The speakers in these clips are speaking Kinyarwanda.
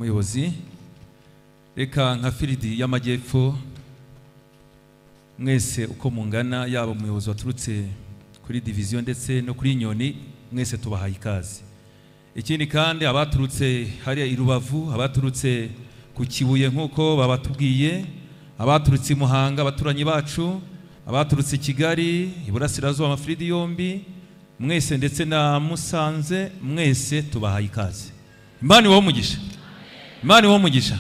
umuyobozi reka nka firidi y'amajyepfo mwese uko mungana yaba umuyobozi waturutse kuri diviziyo ndetse no kuri nyoni mwese tubahaye ikaze ikindi kandi abaturutse hariya i rubavu abaturutse ku kibuye nk'uko babatubwiye abaturutse i muhanga abaturanyi bacu abaturutse i kigali iburasirazuba amafiridi yombi mwese ndetse na musanze mwese tubahaye ikaze imana ibahe umugisha imana ibahe umugisha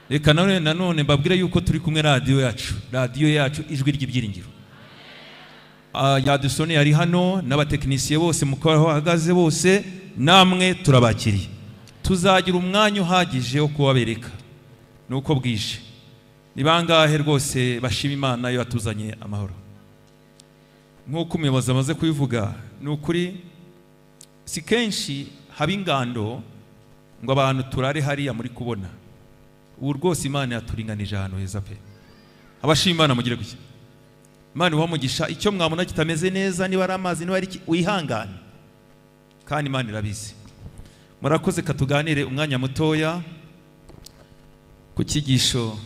reka none nanone mbabwire yuko turi kumwe radiyo yacu radiyo yacu ijwi ry'ibyiringiro Ah, yadusone yari hano n'abatekinisiye bose mukora aho bahagaze bose namwe turabakiriye tuzagira umwanya uhagije wo kubabereka nuko bwije ni bangahe rwose bashima imana yo yatuzanye amahoro nk'uko umuyobozi amaze kubivuga ni ukuri si kenshi haba ingando ngo abantu turare hariya muri kubona ubu rwose imana yaturinganije ahantu heza pe abashima imana mugire gutya imana ibaha umugisha icyo mwabona kitameze neza niba ari amazi niba ari iki wihangane kandi imana irabizi murakoze katuganire umwanya mutoya ku cyigisho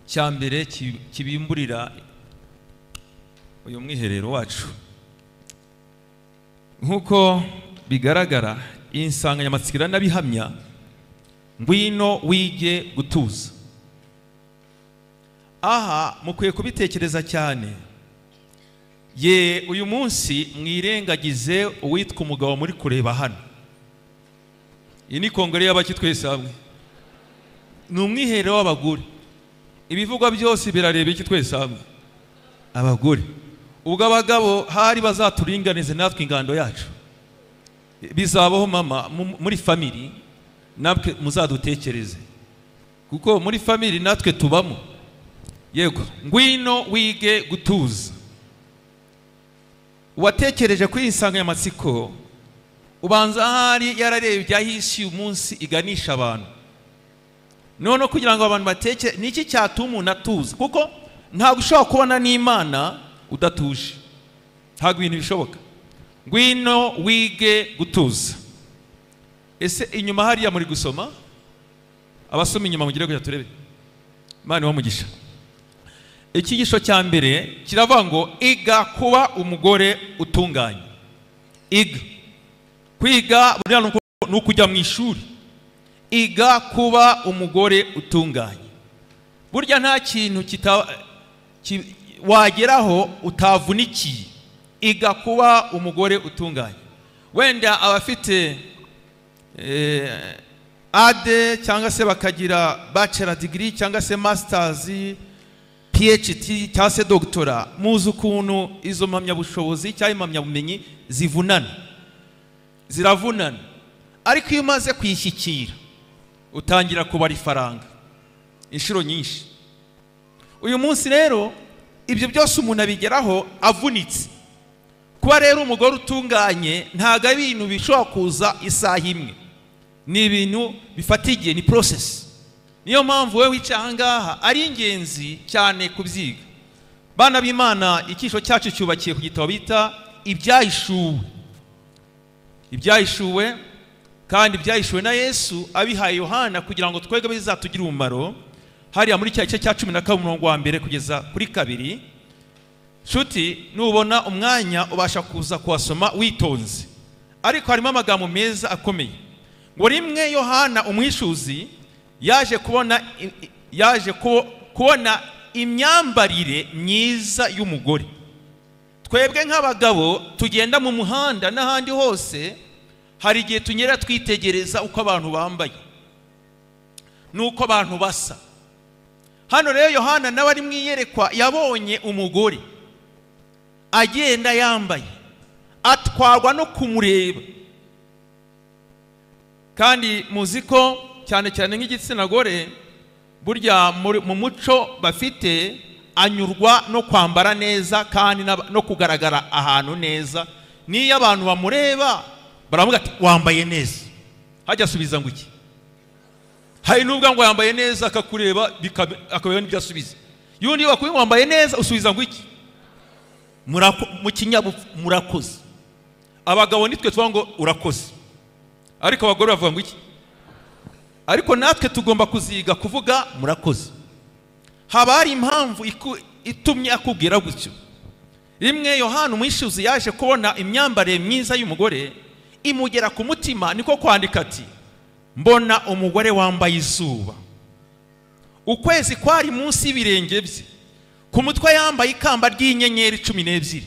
cya mbere ki- kibimburira uyu mwiherero wacu nk'uko bigaragara iyi nsanganyamatsiko iranabihamya ngwino wige gutuza aha mukwiye kubitekereza cyane ye uyu munsi mwirengagize uwitwa umugabo muri kureba hano iyi ni kongere y'abaki twese hamwe ni umwiherero w'abagore ibivugwa byose birareba iki twese hamwe abagore ubwo abagabo hari bazaturinganize natwe ingando yacu bizabaho mama mu- muri famiri natwe muzadutekereze kuko muri famiri natwe tubamo yego ngwino wige gutuza uwatekereje kuri iyi nsanganyamatsiko ubanza ahari yararebye aho isi uyu munsi iganisha abantu noneho kugira ngo abantu batekere ni iki cyatuma umuntu atuza kuko ntabwo ushobora kubona n'imana udatuje ntabwo ibintu bishoboka ngwino wige gutuza ese inyuma hariya muri gusoma abasoma inyuma mugire kujya turebe imana ibahe umugisha icyigisho cya mbere kiravuga ngo iga kuba umugore utunganye iga kwiga buriya ni uku- ni ukujya mu ishuri iga kuba umugore utunganye burya nta kintu kita- ki- wageraho utavunikiye iga kuba umugore utunganye wenda abafite eh, ade cyangwa se bakagira bachelor degree cyangwa se masters PhD cyangwa se doctora muzi ukuntu izo mpamyabushobozi cyangwa impamyabumenyi zivunana ziravunana ariko iyo umaze kuyishyikira utangira kubara ifaranga inshuro nyinshi uyu munsi rero ibyo byose umuntu abigeraho avunitse kuba rero umugore utunganye ntabwo ari ibintu bishobora kuza isaha imwe ni ibintu bifata igihe ni porosesi niyo mpamvu wowe wicaye aha ngaha ari ingenzi cyane kubyiga bana b'imana icyisho cyacu cyubakiye ku gitabo bita ibyahishuwe ibyahishuwe kandi ibyahishuwe na yesu abihaye yohana kugira ngo twebwe bizatugire umumaro hariya muri cya gice cya cumi na kabiri umurongo wa mbere kugeza kuri kabiri nshuti nubona umwanya ubasha kuza kuhasoma witonze ariko harimo amagambo meza akomeye ngo rimwe yohana umwishuzi yaje kubona i- i- yaje ku- kubona imyambarire myiza y'umugore twebwe nk'abagabo tugenda mu muhanda n'ahandi hose hari igihe tunyera twitegereza uko abantu bambaye n'uko abantu basa hano rero yohana nawe ari mu iyerekwa yabonye umugore agenda yambaye atwarwa no kumureba kandi muzi ko cyane cyane nk'igitsina gore burya muri- mu muco bafite anyurwa no kwambara neza kandi n'aba- no kugaragara ahantu neza n'iyo abantu bamureba baravuga ati wambaye neza hajya asubiza ngo iki hari n'ubwo ngo yambaye neza akakureba bikabe- akabera n'ibyo asubiza y'undi bakubwiye ngo wambaye neza usubiza ngo iki Murako- mu kinyabupfu murakoze abagabo nitwe tuvuga ngo urakoze ariko abagore bavuga ngo iki ariko natwe tugomba kuziga kuvuga murakoze haba hari impamvu iku- itumye akubwira gutyo rimwe yohani umwishyuzi yaje kubona imyambarire myiza y'umugore imugera ku mutima niko kwandika ati mbona umugore wambaye izuba ukwezi kwari munsi y'ibirenge bye ku mutwe yambaye ikamba ry'inyenyeri cumi n'ebyiri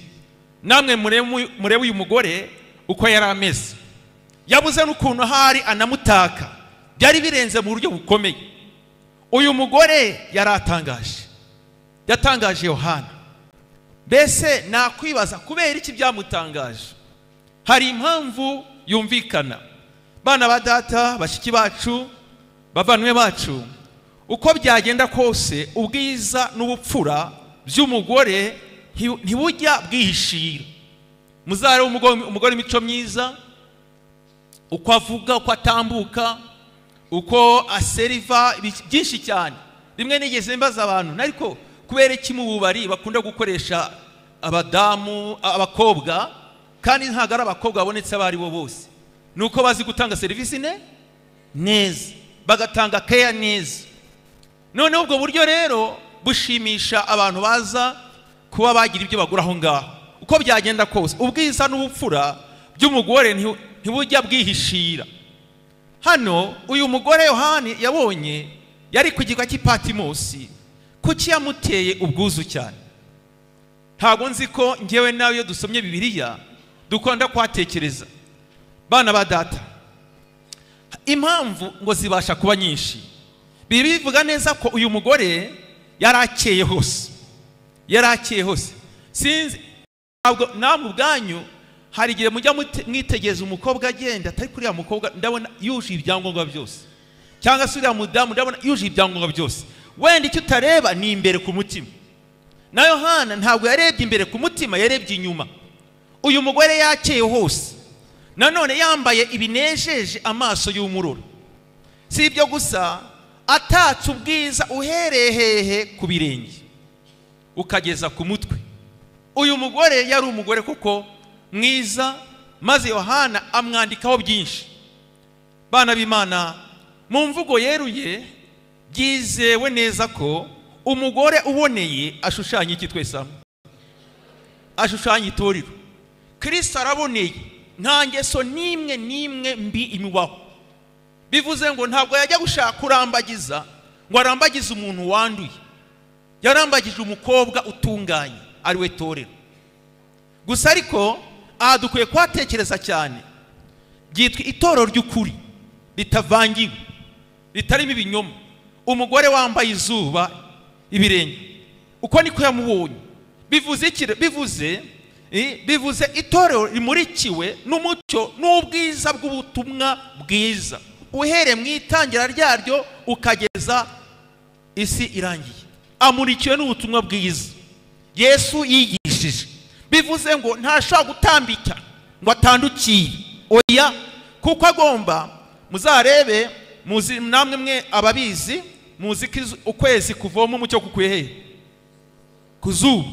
namwe murebe murebe uyu mugore uko yari ameze yabuze n'ukuntu ahari anamutaka byari birenze mu buryo bukomeye uyu mugore yari atangaje yatangaje yohana mbese nakwibaza kubera iki byamutangaje hari impamvu yumvikana bana ba data bashiki bacu bavanywe bacu uko byagenda kose ubwiza n'ubupfura by'umugore nti- ntibujya bwihishira muzare umugore imico myiza uko avuga uko atambuka uko aseriva ibi- byinshi cyane rimwe nigeze mbaza abantu ariko kubera iki mu bubari bakunda gukoresha abadamu a- abakobwa kandi ntabwo ari abakobwa babonetse abo ari bo bose ni uko bazi gutanga serivisi ne neza bagatanga keya neza noneho ubwo buryo rero bushimisha abantu baza kuba bagira ibyo bagura aho ngaho uko byagenda kose ubwiza n'ubupfura by'umugore nti- ntibujya bwihishira hano uyu mugore yohani yabonye yari ku kirwa cy'ipatimosi kuki yamuteye ubwuzu cyane ntabwo nzi ko ngewe nawe iyo dusomye bibiliya dukunda kuhatekereza bana ba data impamvu ngo zibasha kuba nyinshi biba bivuga neza ko uyu mugore yari akeye hose yari akeye hose sinzi ntabwo namwe ubwanyu hari igihe mujya mute- mwitegereza umukobwa agenda atari kuri uriya mukobwa ndabona yujuje ibyangombwa byose cyangwa se uriya mudamu ndabona yujuje ibyangombwa byose wenda icyo utareba ni imbere ku mutima na yohana ntabwo yarebye imbere ku mutima yarebye inyuma uyu mugore yakeye hose nanone yambaye ibinejeje amaso y'umurura si ibyo gusa atatse ubwiza uhereye hehe ku birenge ukageza ku mutwe uyu mugore yari umugore kuko mwiza maze yohana amwandikaho byinshi bana b'imana mu mvugo yeruye byizewe neza ko umugore uboneye ashushanya iki twese hamwe ashushanya itorero kirisita araboneye nta ngeso n'imwe n'imwe mbi imubaho bivuze ngo ntabwo yajya gushaka kurambagiza ngo arambagize umuntu wanduye yarambagije umukobwa utunganye ari we torero gusa ariko aha dukwiye kuhatekereza cyane ryitwa itorero ry'ukuri ritavangiwe ritarimo ibinyoma umugore wambaye izuba ibirenge uko niko yamubonye bivuze iki re- bivuze eh, bivuze itorero rimurikiwe n'umucyo n'ubwiza bw'ubutumwa bwiza uhereye mu itangira ryaryo ukageza isi irangiye amurikiwe n'ubutumwa bwiza yesu yigishije bivuze ngo ntashobora gutambika ngo atandukire oya kuko agomba muzarebe muzi namwe mwe ababizi muzi ko izu- ukwezi kuvoma umucyo kukuye hehe ku zuba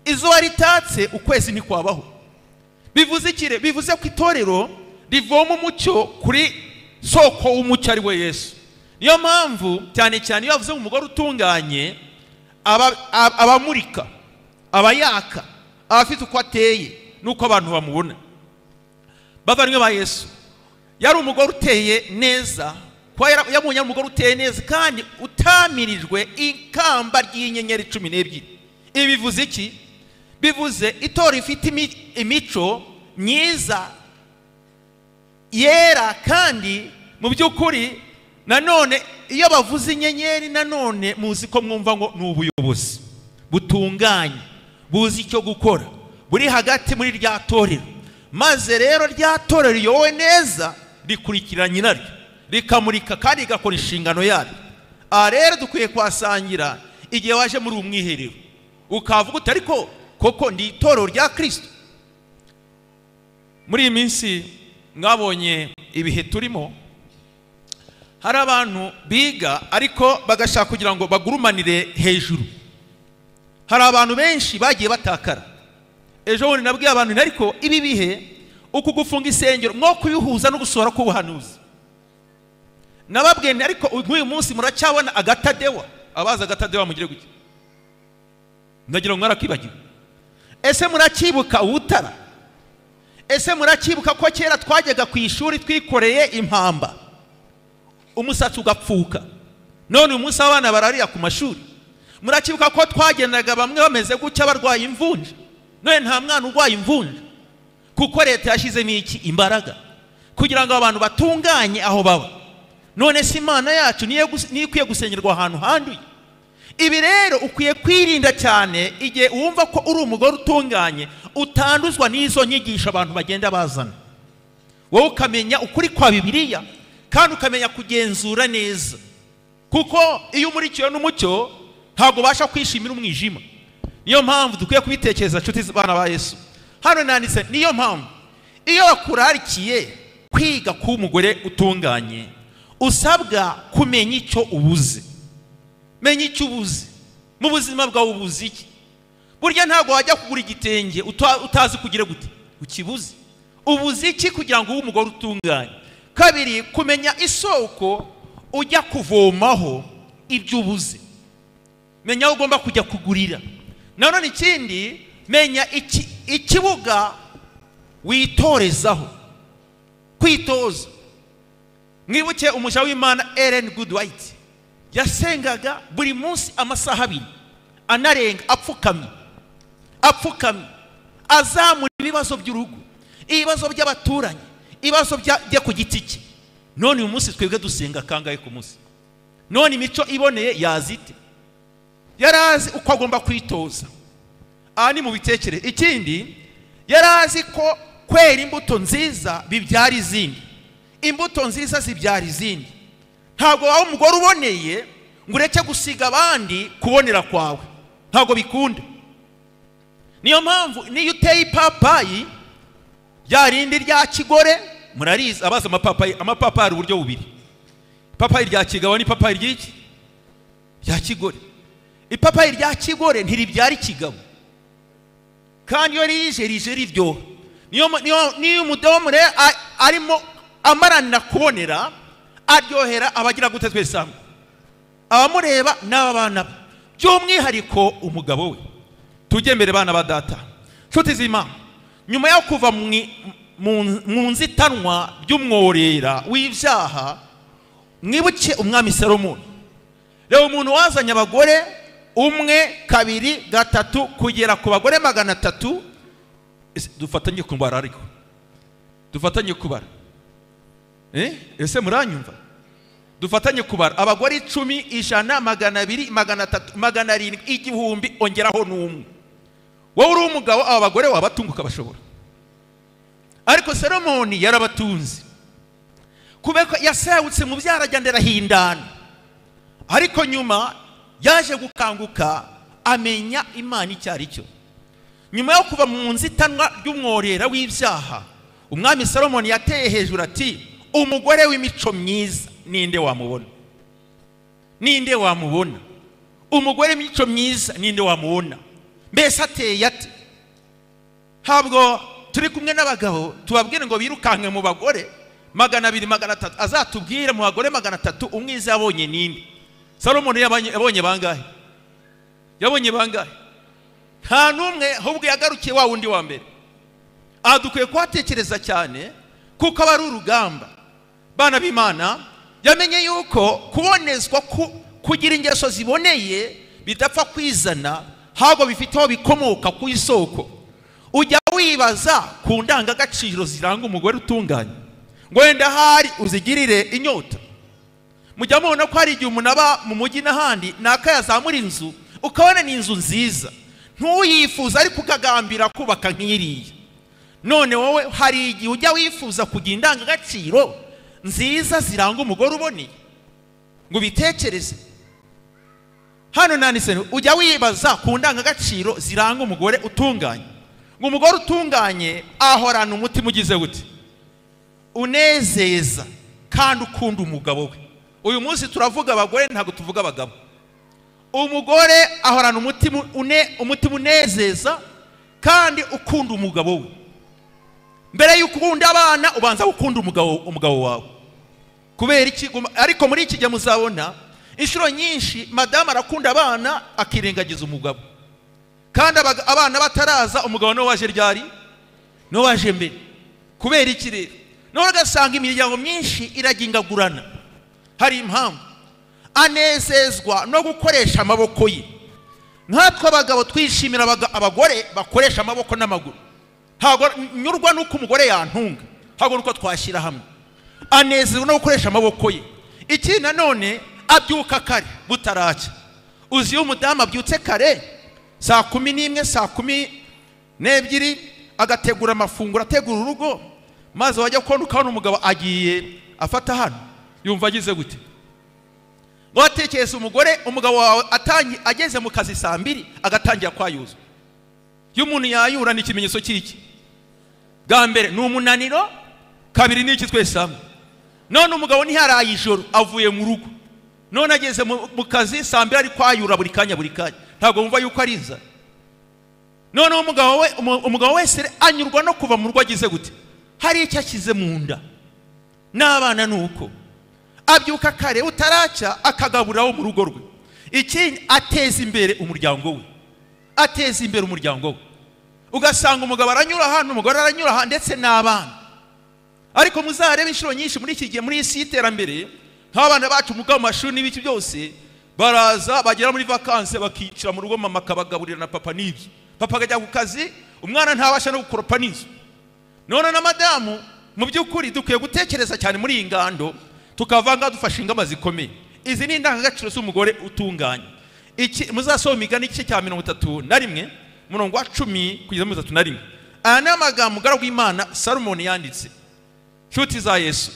izuba ritatse ukwezi ntikwabaho bivuze ikire bivuze ko itorero rivoma umucyo kuri soko w'umucyo ari we yesu niyo mpamvu cyane cyane iyo bavuze ngo umugore utunganye aba- ab- abamurika abayaka abafite uko ateye n'uko abantu bamubona bavanywe ba yesu yari umugore uteye neza kuba yara- yabonye ari umugore uteye neza kandi utamirijwe ikamba ry'inyenyeri cumi n'ebyiri ibi bivuze iki bivuze itora ifite imi- imico myiza yera kandi mu by'ukuri nanone iyo bavuze inyenyeri nanone muzi ko mwumva ngo ni ubuyobozi butunganye buzi icyo gukora buri hagati muri rya torero maze rero rya torero riyobowe neza rikurikira nyiraryo rikamurika kandi rigakora inshingano yaryo aha rero dukwiye kuhasangira igihe waje muri ubu mwiherero ukavuga uti ariko koko ndi itorero rya kirisito muri iyi minsi mwabonye ibihe turimo hari abantu biga ariko bagashaka kugira ngo bagurumanire hejuru hari abantu benshi bagiye batakara ejo bundi nabwiye abantu nti ariko ibi bihe uku gufunga isengero mwo kubihuza no gusohora k'ubuhanuzi nababwiye nti ariko nk'uyu munsi muracyabona agatadewa abazi agatadewa mugire gutya ndagira ngo mwarakibagiwe ese murakibuka ubutara ese murakibuka ko kera twajyaga ku ishuri twikoreye impamba umusatsi ugapfuka none uyu munsi abana bararira ku mashuri murakibuka ko twagendaga bamwe bameze gutya barwaye imvunja none nta mwana urwaye imvunja kuko leta yashyizemo iki imbaraga kugira ngo abantu batunganye aho baba none si imana yacu niyo gus- niyo ikwiye gusengerwa ahantu handuye ibi rero ukwiye kwirinda cyane igihe wumva ko uri umugore utunganye utanduzwa n'izo nyigisho abantu bagenda bazana wowe ukamenya ukuri kwa bibiliya kandi ukamenya kugenzura neza kuko iyo umurikiwe n'umucyo ntabwo ubasha kwishimira umwijima niyo mpamvu dukwiye kubitekereza nshuti z'abana ba yesu hano nanditse niyo mpamvu iyo wakurarikiye kwiga kuba umugore utunganye usabwa kumenya icyo ubuze menya icyo ubuze mu buzima bwawe ubuze iki burya ntabwo wajya kugura igitenge uta- utazi kugira gute ukibuze ubuze iki kugira ngo ube umugore utunganye kabiri kumenya isoko ujya kuvomaho ibyo ubuze menya aho ugomba kujya kugurira nanone ikindi menya iki- ikibuga witorezaho kwitoza mwibuke umuja w'imana eren gudwayiti yasengaga buri munsi amasaha abiri anarenga apfukamye apfukamye azamura ibibazo by'urugo ibibazo by'abaturanyi ibibazo bya- bye ku giti cye none uyu munsi twebwe dusenga kangahe ku munsi none imico iboneye yazite yari azi uko agomba kwitoza aha ni mu bitekereze ikindi yari azi ko kwera imbuto nziza bibyara izindi imbuto nziza zibyara izindi ntabwo waba umugore uboneye ngo ureke gusiga abandi kubonera kwawe ntabwo bikunda niyo mpamvu niyo uteye ipapayi rya rindi rya kigore murarizi abazi amapapayi amapapayi ari uburyo bubiri ipapayi rya kigabo n'ipapayi ry'iki rya kigore ipapayi rya kigore ntiribyara ikigabo kandi iyo rije rije riryoha niyo mu- niyo- niyo umudamu rero a- arimo amaranira kubonera aryohera abagira gute twese hamwe abamureba n'aba bana be by'umwihariko umugabo we tujye mbere bana ba data nshuti z'imana nyuma yo kuva mu i- mu- mu nzitanwa by'umworera w'ibyaha mwibuke umwami salomoni reba umuntu wazanye abagore umwe kabiri gatatu kugera ku bagore magana atatu Ese dufatanye kubara ariko dufatanye kubara Eh? ese muranyumva dufatanye kubara abagore icumi ijana magana abiri magana atatu magana arindwi igihumbi ongeraho n'umwe wowe uri umugabo aba bagore wabatunguka bashobora ariko salomoni yarabatunze kubera ko yasayutse mu byarajyana arahindana ariko nyuma yaje gukanguka amenya imana icyo ari cyo nyuma yo kuva mu nzitanwa ry'umworera w'ibyaha umwami salomoni yateye hejuru ati umugore w'imico myiza ninde wamubona ninde wamubona umugore w'imico myiza ninde wamubona mbese ateye ate ntabwo turi kumwe n'abagabo tubabwire ngo birukanke mu bagore magana abiri magana atatu azatubwire mu bagore magana atatu umwiza yabonye ninde salomoni yabonye yabonye bangahe yabonye bangahe nta n'umwe ahubwo yagarukiye wa wundi wa mbere aha dukwiye kuhatekereza cyane kuko aba ari urugamba bana b'imana yamenye yuko kubonezwa ku- kugira ingeso ziboneye bidapfa kwizana ahubwo bifite aho bikomoka ku isoko ujya wibaza ku ndangagaciro ziranga umugore utunganye ngo wenda ahari uzigirire inyota mujya mubona ko hari igihe umuntu aba mu mujyi n'ahandi naka yazamura inzu ukabona ni inzu nziza ntuyifuza ariko ukagambira kubaka nk'iriya none wowe hari igihe ujya wifuza kugira indangagaciro nziza ziranga umugore uboneye ngo ubitekereze hano nanditse ngo ujya wibaza ku ndangagaciro ziranga umugore utunganye ngo umugore utunganye ahorana umutima ugize gute unezeza kandi ukunda umugabo we uyu munsi turavuga abagore ntabwo tuvuga abagabo umugore ahorana umutima une- umutima unezeza kandi ukunda umugabo we mbere y'uko ukunda abana ubanza gukunda umugabo umugabo wawe kubera iki guma- ariko muri iki gihe muzabona inshuro nyinshi madamu arakunda abana akirengagiza umugabo kandi abaga- abana bataraza umugabo niwe waje ryari niwe waje mbere kubera iki rero noneho ugasanga imiryango myinshi iragingagurana hari impamvu anezezwa no gukoresha amaboko ye nkatwe abagabo twishimira abaga- abagore bakoresha amaboko n'amaguru ntabwo nyurwa n'uko umugore yantunga ntabwo n'uko twashyira hamwe anezezwa no gukoresha amaboko ye ikindi nanone abyuka kare butaracya uzi iyo umudamu abyutse kare saa kumi n'imwe saa kumi n'ebyiri agategura amafunguro ategura urugo maze wajya kubona ukabona umugabo agiye afata hano yumva agize gute watekereza umugore umugabo wawe atangi- ageze mu kazi saa mbiri agatangira kwayuza iyo umuntu yayura ni ikimenyetso cy'iki bwa mbere ni umunaniro kabiri ni iki twese hamwe none umugabo ntiharaye ijoro avuye mu rugo none ageze mu mu kazi saa mbiri ari kwayura buri kanya buri kanya ntabwo wumva yuko ari inzara noneho umugabo we- umu- umugabo wese anyurwa no kuva mu rugo agize gute hari icyo ashyize mu nda n'abana ni uko abyuka kare utaracya akagaburaho mu rugo rwe ikindi ateza imbere umuryango we ateza imbere umuryango we ugasanga umugabo aranyura ahantu umugore aranyura ahantu ndetse n'abana ariko muzarebe inshuro nyinshi muri iki gihe muri iyi si y'iterambere nk'abana bacu muga mu mashuri n'ibiki byose baraza bagera muri vakanse bakicira mu rugo mama akabagaburira na papa n'ibyo papa akajya ku kazi umwana ntabasha no gukoropa n'inzu none na madamu mu by'ukuri dukwiye gutekereza cyane muri iyi ngando tukavanga dufashe ingamba zikomeye izi ni indangagaciro z'umugore utunganye iki muzasoma imigani igice cya mirongo itatu na rimwe umurongo wa cumi kugeza mirongo itatu na rimwe aya ni amagambo umugaragu w'imana salomoni yanditse nshuti za yesu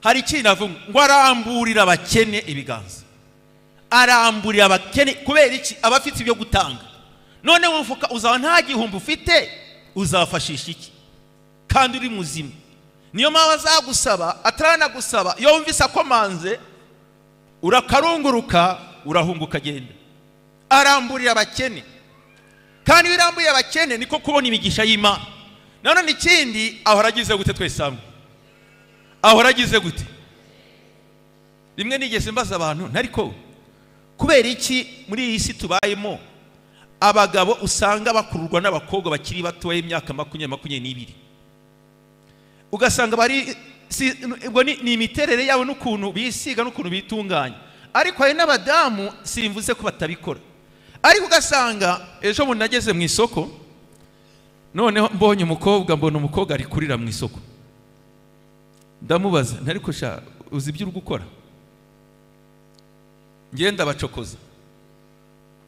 hari ikintu avuga ngo aramburira abakene ibiganza aramburira abakene kubera iki aba afite ibyo gutanga none wumvuka uzaba nta gihumbi ufite uzafashisha iki kandi uri muzima niyo mpamvu azagusaba ataranagusaba iyo wumvise akomanze urakarunguruka urahunguka agenda aramburira abakene kandi iyo urambuye abakene niko kubona imigisha y'imana nanone ikindi ahora agize gute twese hamwe ahora agize gute rimwe nigeze mbaza abantu ntari ko kubera iki muri iyi si tubayemo abagabo usanga bakururwa n'abakobwa bakiri batoya y'imyaka makumyabiri makumyabiri n'ibiri ugasanga bari si- ubwo ni ni imiterere yabo n'ukuntu bisiga n'ukuntu bitunganya ariko hari n'abadamu simvuze ko batabikora ariko ugasanga ejo bundi nageze mu isoko noneho mbonye umukobwa mbona umukobwa ari kurira mu isoko ndamubaza ntari sha uzi ibyo uri gukora ngenda bacokoza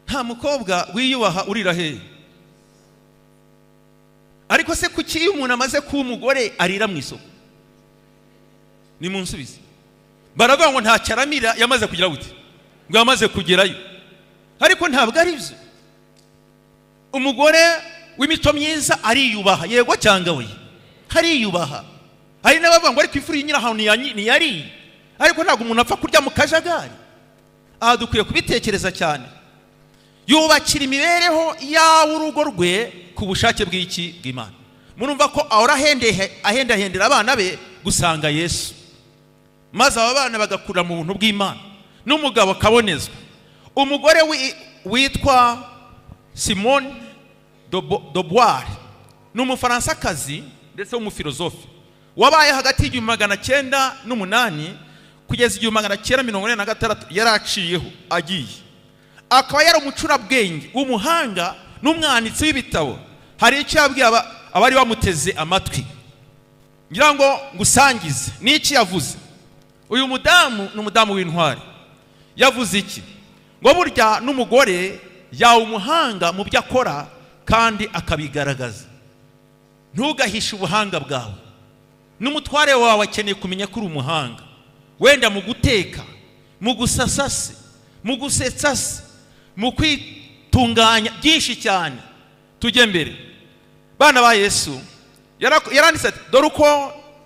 nta mukobwa wiyubaha urira hehe ariko se kuki iyo umuntu amaze kuba umugore arira mu isoko ni mu nsubizi baravuga ngo ntacyo aramira yamaze kugira gute ngo yamaze kugerayo ariko ntabwo ari byo umugore w'imico myiza ariyubaha yego cyangwa we hariyubaha hari n'abavuga ngo ariko ifu iri nyirahantu ntiyanyi- ntiyariye ariko ntabwo umuntu apfa kurya mu kajagari aha dukwiye kubitekereza cyane yubakira imibereho yawe urugo rwe ku bushake bw'iki bw'imana murumva ko ahora ahendehe- ahendahendera abana be gusanga yesu maze aba bana bagakura mu buntu bw'imana n'umugabo akabonezwa umugore wi- witwa simone dobuwari ni umufaransakazi ndetse w'umufilozofe wabaye hagati y'igihumbi magana cyenda n'umunani kugeza igihumbi magana cyenda mirongo ine na gatandatu yari aciyeho agiye akaba yari umucurabwenge umuhanga n'umwanditsi w'ibitabo hari icyo yabwiye aba- abari bamuteze amatwi ngira ngo ngusangize ni iki yavuze uyu mudamu ni umudamu w'intwari yavuze iki ngo burya n'umugore yawe umuhanga mu byo akora kandi akabigaragaza ntugahishe ubuhanga bwawe n'umutware wawe akeneye kumenya ko uri umuhanga wenda mu guteka mu gusasa se mu gusetsa se mu kwitunganya byinshi cyane tujye mbere bana ba yesu yarak- yaranditse ati dore uko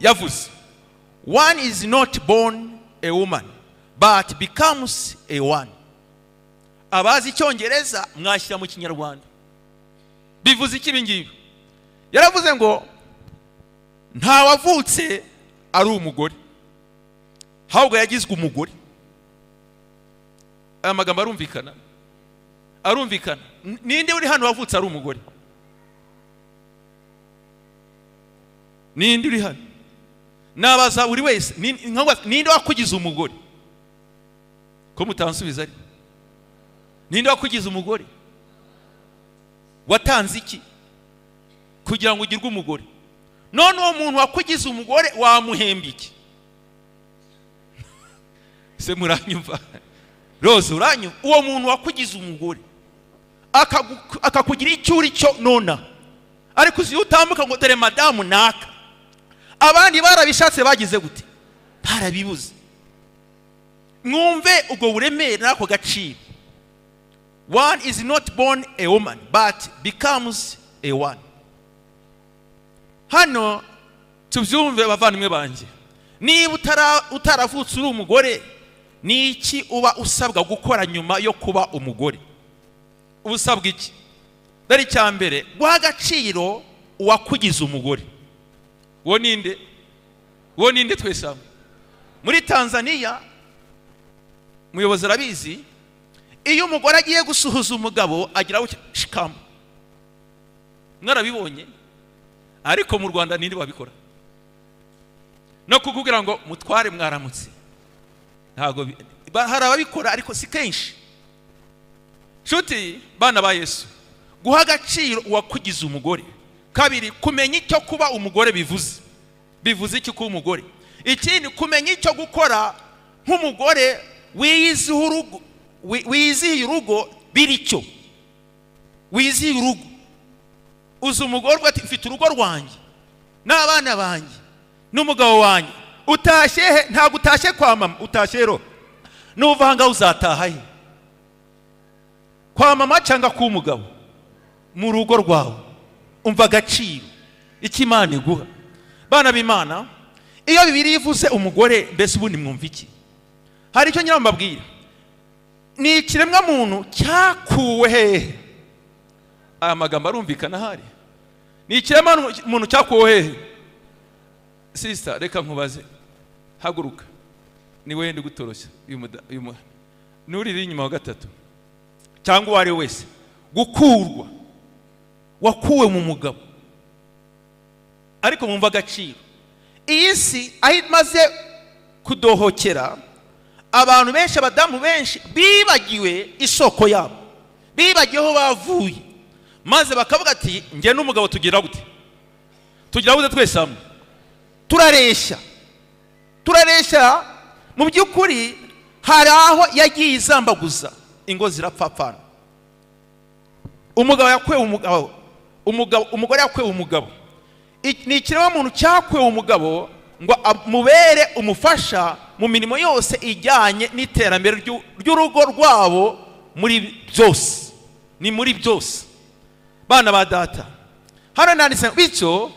yavuze one is not born a woman but becomes a one abazi icyongereza mwashyira mu kinyarwanda bivuze iki ibi ngibi yaravuze ngo nta wavutse ari umugore ahubwo yagizwe umugore aya magambo arumvikana arumvikana N- ninde uri hano wavutse ari umugore ninde uri hano nabaza buri wese Ni- nkabaza, ninde wakugize umugore ko mutansubiza ari ninde wakugize umugore watanze iki kugira ngo ugirwe umugore none uwo muntu wakugize umugore wamuhemba iki se muranyumva rose uranyumva uwo muntu wakugize umugore akagu- akakugira icyo uri cyo nona ariko uzi iyo utambuka ngo dore madamu naka abandi barabishatse bagize gute barabibuze mwumve ubwo buremere n'ako gaciro one is not born a woman but becomes a one hano tubyumve bavandimwe banjye niba utara- utaravutse uri umugore ni iki uba usabwa gukora nyuma yo kuba umugore uba usabwa iki dore icya mbere guha agaciro uwakugize umugore uwo ninde uwo ninde twese hamwe muri tanzaniya umuyobozi arabizi iyo umugore agiye gusuhuza umugabo agira gutya shikamu mwarabibonye ariko mu rwanda ninde wabikora no kukubwira ngo mutware mwaramutse ntabwo bi- ba- hari ababikora ariko si kenshi nshuti bana ba yesu guha agaciro uwakugize umugore kabiri kumenya icyo kuba umugore bivuze bivuze iki kuba umugore ikindi kumenya icyo gukora nk'umugore wiyiziho urugo- wi- wiyizihiye urugo biricyo wizihiye urugo uzi umugore uvuga ati mfite urugo rwanjye n'abana banjye n'umugabo wanjye utashye he ntabwo utashye kwa mama utashye ro nuva aha ngaha uzataha he kwa mama cyangwa k'umugabo mu rugo rwawe umva agaciro icyo imana iguha bana b'imana iyo bibiri ivuze umugore mbese ubundi mwumva iki hari icyo nyirawo mbabwira ni ikiremwa muntu cyakuwe hehe aya magambo arumvikana ahari ni ikiremwa muntu- muntu cyakuwe hehe sisita reka nkubaze haguruka ni wenda gutoroshya uyu muda- uyu mu- n'uriri inyuma wa gatatu cyangwa uwo ari we wese gukurwa wakuwe mu mugabo ariko mwumva agaciro iyi si aho imaze kudohokera abantu benshi abadamu benshi bibagiwe isoko yabo bibagiwe aho bavuye maze bakavuga ati njye n'umugabo tugira gute tugira gute twese hamwe turareshya turareshya mu by'ukuri hari aho yagiye izambaguza ingo zirapfapfana umugabo yakwewe umugabo umugabo umugore yakwewe umugabo Ik- ni ikiremwamuntu cyakwewe umugabo ngo amubere umufasha mu mirimo yose ijyanye n'iterambere ry'u- ry'urugo rwabo muri byose ni muri byose bana ba data hano nanditse bityo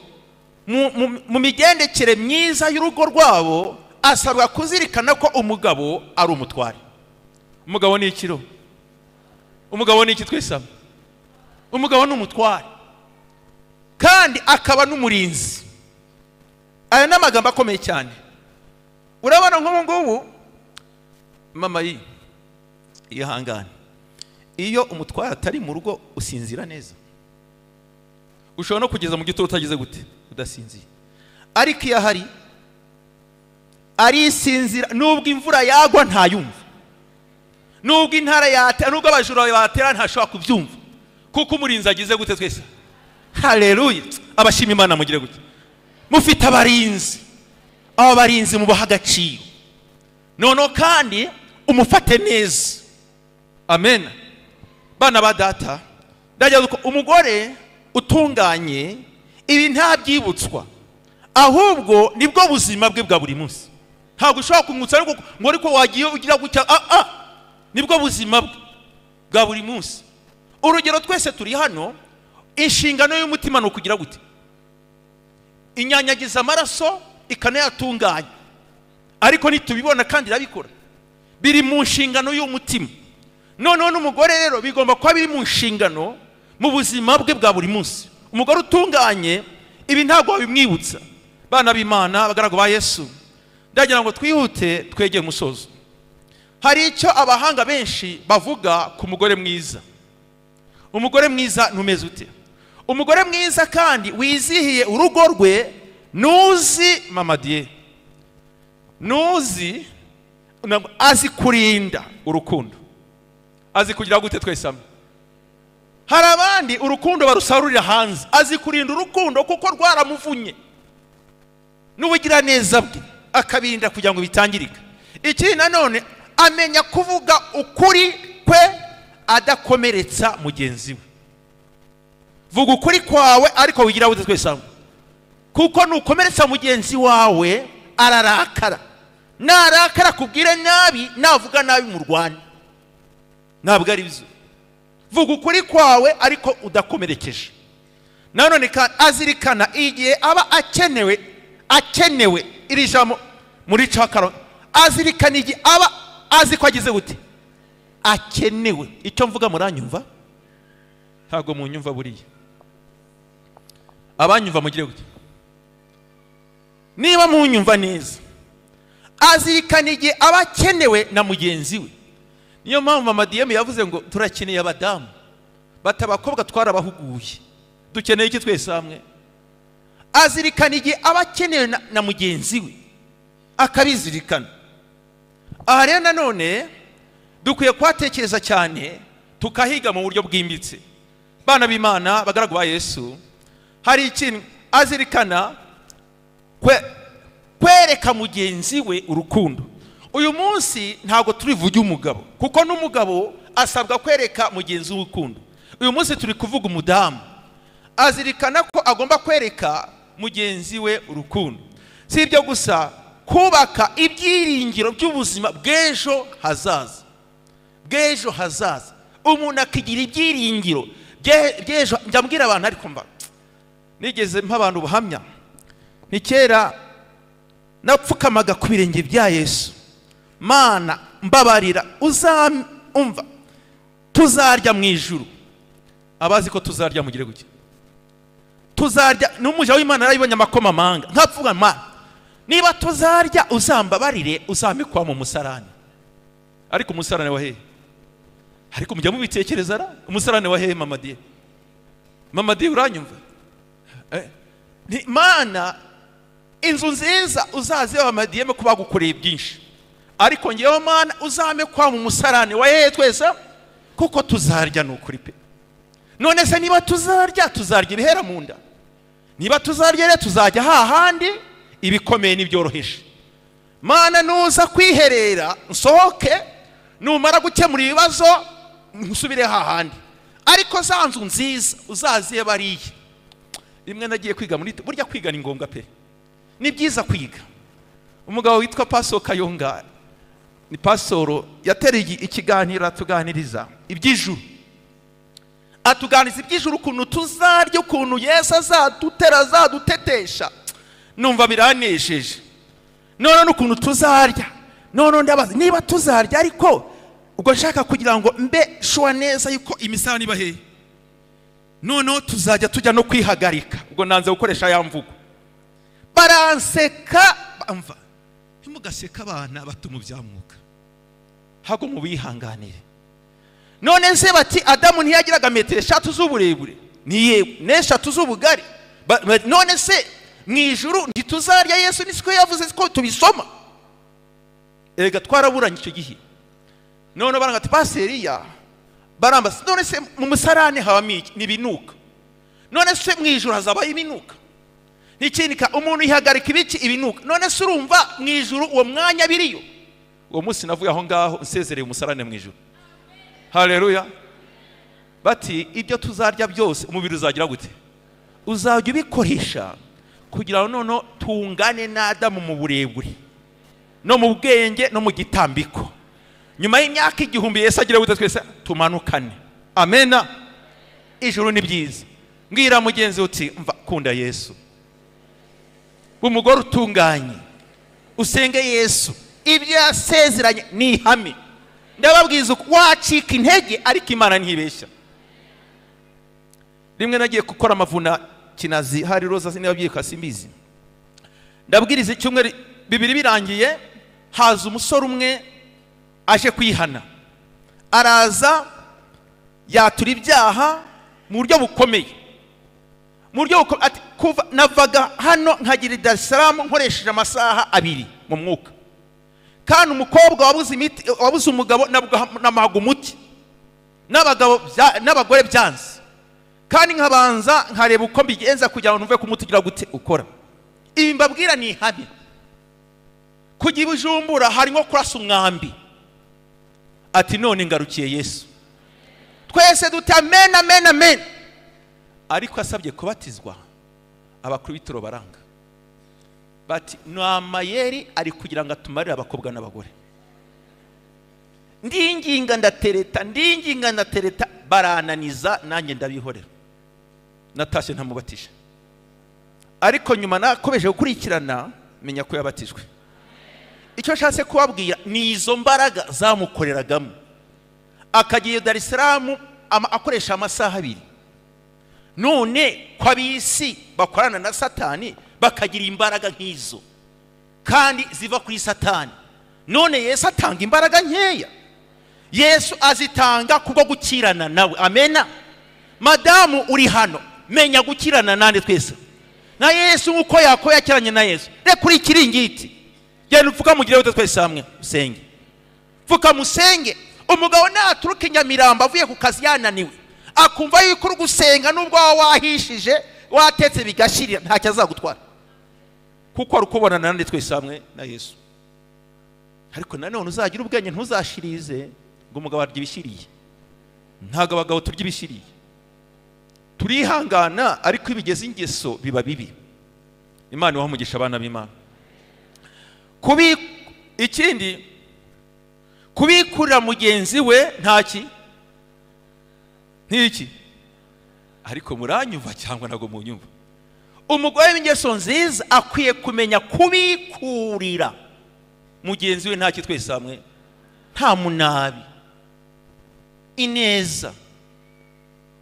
mu- mu- mu migendekere myiza y'urugo rwabo asabwa kuzirikana ko umugabo ari umutware umugabo ni ikiro umugabo ni iki twese hamwe umugabo ni umutware kandi akaba n'umurinzi aya ni amagambo akomeye cyane urabona nk'ubu ngubu mama yi yihangane iyo umutware atari mu rugo usinzira neza ushobora no kugeza mu gitondo utagize gute udasinziye ariko iyo ahari arisinzira nubwo imvura yagwa ntayumva nubwo intara yatera nubwo abajura batera ntashobora kubyumva kuko umurinzi agize gute twese hareruye abashima imana mugire gute mufite abarinzi aba barinzi mubaha agaciro noneho kandi umufate neza amen bana ba data ndagira ngo umugore utunganye ibi ntabyibutswa ahubwo nibwo buzima bwe bwa buri munsi ntabwo ushobora kumwutsa ariko ngo ariko wagiye ugira gutya ah ah nibwo buzima bwe bwa buri munsi urugero twese turi hano inshingano y'umutima ni ukugira gute inyanyagiza amaraso ikanayatunganya ariko nitubibona kandi irabikora biri mu nshingano y'umutima noneho n'umugore rero bigomba kuba biri mu nshingano mu buzima bwe bwa buri munsi umugore utunganye ibi ntabwo wabimwibutsa bana b'imana abagaragu ba yesu ndagira ngo twihute twegere umusozo hari icyo abahanga benshi bavuga ku mugore mwiza umugore mwiza ntumeze ute umugore mwiza kandi wizihiye urugo rwe nuzi mamadiye nuzi ntabwo azi kurinda urukundo azi kugira gute twese hamwe hari abandi urukundo barusarurira hanze azi kurinda urukundo kuko rwaramuvunnye n'ubugiraneza bwe akabirinda kugira ngo bitangirika ikindi nanone amenya kuvuga ukuri kwe adakomeretsa mugenzi we vuga ukuri kwawe ariko wigira gute twese hamwe kuko nukomeretsa mugenzi wawe ararakara narakara akubwire nabi navuga nabi mu rwanda ntabwo ari byo vuga ukuri kwawe ariko udakomerekeje nanone kandi azirikana igihe aba akenewe akenewe iri jambo muri cakaro azirikana igihe aba azi ko agize gute akenewe icyo mvuga muranyumva ntabwo munyumva buriya abanyumva mugire gute niba munyumva neza azirikana igihe aba akenewe na mugenzi we niyo mpamvu mama diyemu yavuze ngo turakeneye abadamu bata abakobwa twarabahuguye dukeneye iki twese hamwe azirikana igihe aba akenewe na- na mugenzi we akabizirikana aha rero nanone dukwiye kuhatekereza cyane tukahiga mu buryo bwimbitse bana b'imana bagaragu ba yesu hari ikintu azirikana kwe- kwereka mugenzi we urukundo uyu munsi ntabwo turi vuge umugabo kuko n'umugabo asabwa kwereka mugenzi we urukundo uyu munsi turi kuvuga umudamu azirikana ko agomba kwereka mugenzi we urukundo si ibyo gusa kubaka ibyiringiro by'ubuzima bw'ejo hazaza bw'ejo hazaza umuntu akigira ibyiringiro bye- by'ejo njya mbwira abantu ariko mba nigeze mpa abantu ubuhamya ni kera napfukamaga ku birenge bya yesu mana mbabarira uzamva tuzarya mu ijuru abazi ko tuzarya mugire gutya tuzarya n'umuja w'imana yarabibonye amakomamanga nkapfuga mana niba tuzarya uzambabarire uzamikwa mu musarane ariko umusarane wa hehe ariko mujya mubitekereza ra umusarane wa hehe mama diye mama diye uranyumva Eh, ni mana inzu nziza uzaze wa madiyeme kuba bagukoreye byinshi ariko ngewe mana uzame kwa mu musarane wa hehe twese kuko tuzarya ni ukuri pe none se niba tuzarya tuzarya ibihera mu nda niba tuzarya rero tuzajya hahandi ibikomeye n'ibyoroheje mana nuza kwiherera nsohoke numara gukemura ibibazo nsubire hahandi ariko za nzu nziza uzaziye bariya rimwe nagiye kwiga muri burya kwiga ni ngombwa pe ni byiza kwiga umugabo witwa paso kayonga ni pasoro yatereye igi- ikiganiro atuganiriza iby'ijuru atuganiriza iby'ijuru ukuntu tuzarya ukuntu yesu azadutera azadutetesha numva biranejeje none n'ukuntu tuzarya none ndabaza niba tuzarya ariko ubwo nshaka kugira ngo mbe shuwa neza yuko imisarane iba hehe noneho tuzajya tujya no kwihagarika ubwo nanze gukoresha ya mvugo baranseka bamva ntimugaseke abana bato mu bya mwuka ntabwo mubihanganire none se bati adamu ntiyagiraga metero eshatu z'uburebure ni yewe n'eshatu z'ubugari Ba- ba- none se mu ijuru ntituzarya yesu nisiko yavuze ko tubisoma erega twaraburanye icyo gihe none baranga ati paseriya barambaza none se mu musarane habamo iki ni ibinuka none se mu ijuru hazabaho ibinuka n'ikindi ka umuntu yihagarika ibiki ibinuka none se urumva mu ijuru uwo mwanya biriyo uwo munsi navuye aho ngaho nsezereye umusarane mu ijuru hareruya bati ibyo tuzarya byose umubiri uzagira gute uzajya ubikoresha kugira ngo noneho tungane n'adamu mu burebure no mu bwenge no mu gitambiko nyuma y'imyaka igihumbi yesu agira gute twese tumanukane amena ijuru ni byiza mbwira mugenzi uti mva kunda yesu umugore utunganye usenge yesu ibyo yasezeranye ni ihame ndababwiza uko wacika intege ariko imana ntibeshya rimwe nagiye gukora amavuna kinazi hari roza niba byitwa simbizi ndabwiriza icyumweru bibiri birangiye haza umusore umwe aje kwihana araza yatura ibyaha mu buryo bukomeye mu buryo buko- ati, kuva navaga hano nkagera i Dar es Salaam nkoresheje amasaha abiri mu mwuka kandi umukobwa wabuze imiti wabuze umugabo nabwo- namuhaga umuti n'abagabo bya- n'abagore byanze kandi nkabanza nkareba uko mbigenza kugira ngo numve kumutugira gute ukora ibi mbabwira ni ihame kujya i bujumbura hari nko kurasa umwambi ati none ngarukiye yesu twese dute amen amen amen ariko asabye kubatizwa abakuru b'ibitaro baranga bati ni amayeri ari kugira ngo atumarire abakobwa n'abagore ndinginga ndatereta ndinginga ndatereta barananiza nanjye ndabihorera natashye ntamubatije ariko nyuma nakomeje gukurikirana menya ko yabatijwe icyo nshatse kubabwira ni izo mbaraga zamukoreragamo akagiye Dar es Salaam ama- akoresha amasaha abiri none ko ab'isi bakorana na satani bakagira imbaraga nk'izo kandi ziva kuri satani none yesu atanga imbaraga nkeya yesu azitanga kubwo gukirana nawe amena madamu uri hano menya gukirana nande twese na yesu nk'uko yakobo yakiranye na yesu reka kuri ikiringiti genda upfukamugire wese twese hamwe usenge pfukamusenge umugabo naturuka i nyamirambo avuye ku kazi yananiwe akumva yuko uri gusenga n'ubwo waba wahishije watetse bigashirira ntacyo azagutwara kuko ari ukubona nanone twese hamwe na yesu ariko nanone uzagira ubwenge ntuzashirize ngo umugabo arya ibishiriye ntabwo abagabo turya ibishiriye turihangana ariko iyo bigeze ingeso biba bibi imana ibaha umugisha abana b'imana kubi ikindi kubikurira mugenzi we ntaki nk'iki ariko muranyumva cyangwa ntabwo munyumva umugore w'ingeso nziza akwiye kumenya kubikurira mugenzi we ntaki twese hamwe nta munabi ineza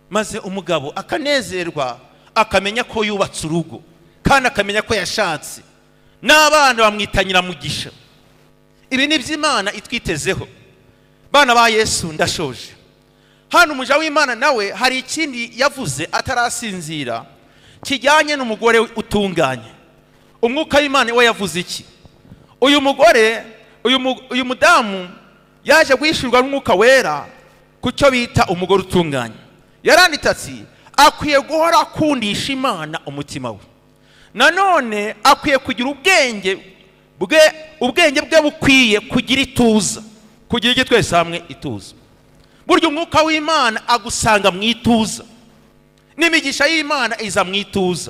maze umugabo akanezerwa akamenya ko yubatse urugo kandi akamenya ko yashatse n'abana bamwitangira mugisha ibi ni iby'imana itwitezeho bana ba yesu ndashoje hano umuja w'imana nawe hari ikindi yavuze atarasinzira kijyanye n'umugore utunganye umwuka w'imana we yavuze iki uyu mugore uyu mu- uyu mudamu yaje guhishurwa n'umwuka wera ku cyo bita umugore utunganye yaranditse ati akwiye guhora akundisha imana umutima we nanone akwiye kugira ubwenge bwe ubwenge bwe bukwiye kugira ituza kugira icyo twese hamwe ituza burya umwuka w'imana agusanga mu ituza n'imigisha y'imana iza mu ituza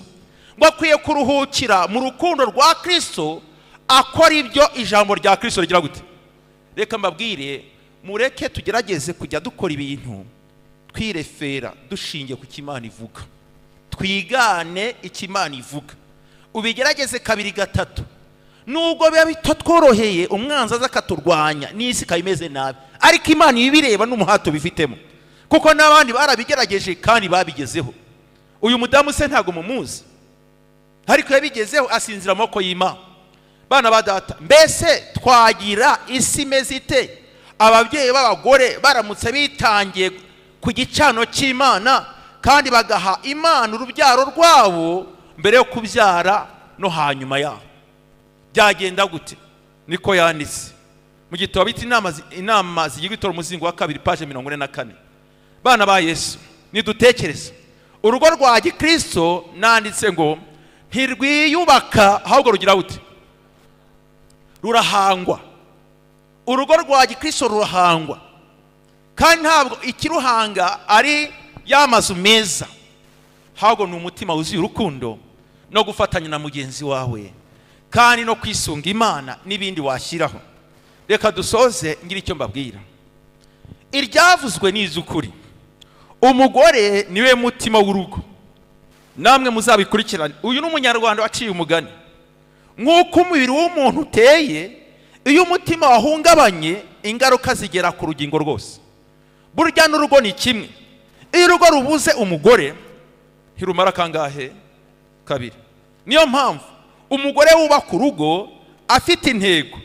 ngo akwiye kuruhukira mu rukundo rwa kirisito akora ibyo ijambo rya kirisito rigira gute reka mbabwire mureke tugerageze kujya dukora ibintu twirefera dushingiye ku cy'imana ivuga twigane icyo imana ivuga ubigerageze kabiri gatatu nubwo biba bitatworoheye umwanzi aza akaturwanya n'isi ikaba imeze nabi ariko imana ibireba n'umuhato bifitemo kuko n'abandi barabigerageje kandi babigezeho uyu mudamu se ntabwo mumuzi ariko yabigezeho asinzira amaboko y'imana bana ba data mbese twagira isi imeze ite ababyeyi b'abagore baramutse bitangiye ku gicano cy'imana kandi bagaha imana urubyaro rwabo mbere yo kubyara no hanyuma yaho byagenda gute niko yanditse mu gitabo bita inama zi- inama zigirwa itora umuzingo wa kabiri paje mirongo ine na kane bana ba yesu nidutekereze urugo rwa gikristo nanditse ngo ntirwiyubaka ahubwo rugira gute rurahangwa urugo rwa gikristo rurahangwa kandi ntabwo ikiruhanga ari ya mazu meza ahubwo ni umutima wuzuye urukundo no gufatanya na mugenzi wawe kandi no kwisunga imana n'ibindi washyiraho reka dusoze ngira icyo mbabwira iryavuzwe ni iz'ukuri umugore niwe mutima w'urugo namwe muzabikurikirane uyu ni umunyarwanda waciye umugani nk'uko umubiri w'umuntu uteye iyo umutima wahungabanye ingaruka zigera ku rugingo rwose burya n'urugo ni kimwe iyo urugo rubuze umugore ntirumara kangahe kabiri niyo mpamvu umugore wubaka urugo afite intego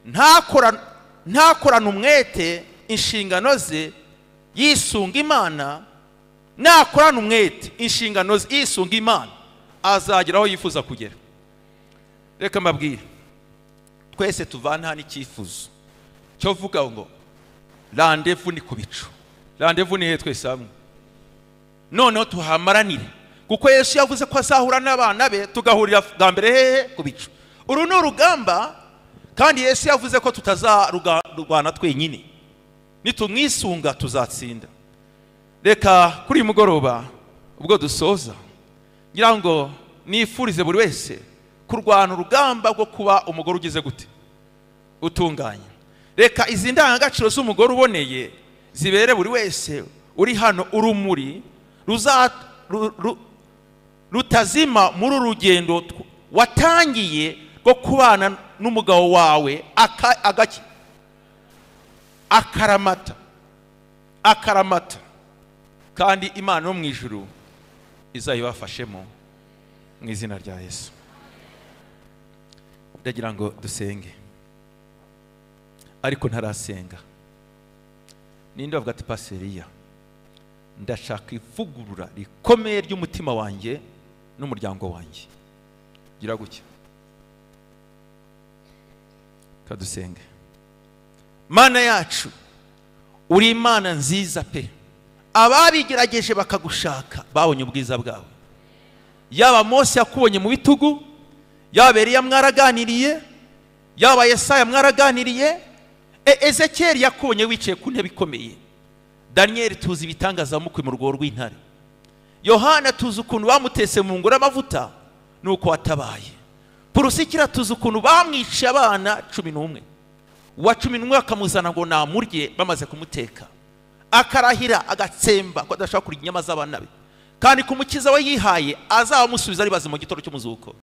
ntakora- ntakorana umwete inshingano ze yisunga imana nakorana umwete inshingano ze yisunga imana azagera aho yifuza kugera reka mbabwire twese tuvana hano icyifuzo cyo vuga ngo randevu ni ku bicu randevu ni hehe twese hamwe noneho tuhamaranire kuko yesu yavuze ko azahura n'abana be tugahurira bwa mbere hehe ku bicu uru ni urugamba kandi yesu yavuze ko tutazarurwana twenyine nitumwisunga tuzatsinda reka kuri uyu mugoroba ubwo dusoza ngira ngo nifurize buri wese kurwana urugamba rwo kuba umugore ugize gute utunganye reka izi ndangagaciro z'umugore uboneye zibere buri wese uri hano urumuri ruza- ru- ru- rutazima muri uru rugendo tw- watangiye rwo kubana n'umugabo wawe aka- agaki akaramata akaramata kandi imana yo mu ijuru izayibafashemo mu izina rya yesu ndagira ngo dusenge ariko ntarasenga ninde wavuga ati paseriya ndashaka ivugurura rikomeye ry'umutima wanjye n'umuryango wanjye gira gutya kadusenge mana yacu uri imana nziza pe ababigerageje bakagushaka babonye ubwiza bwawe yaba mose yakubonye mu bitugu yaba eriya mwaraganiriye yaba yesaya mwaraganiriye e- ezekeri yakubonye wicaye ku ntebe ikomeye daniyeli tuzi ibitangazamukwe mu rwobo rw'intare yohana tuzi ukuntu bamutese mu ngoro y'amavuta nuko watabaye purusikira tuzi ukuntu bamwiciye abana cumi n'umwe uwa cumi n'umwe bakamuzana ngo namurye bamaze kumuteka akarahira agatsemba ko adashobora kurya inyama z'abana be kandi ku mukiza we yihaye azaba amusubiza ari bazima mu gitoro cy'umuzuko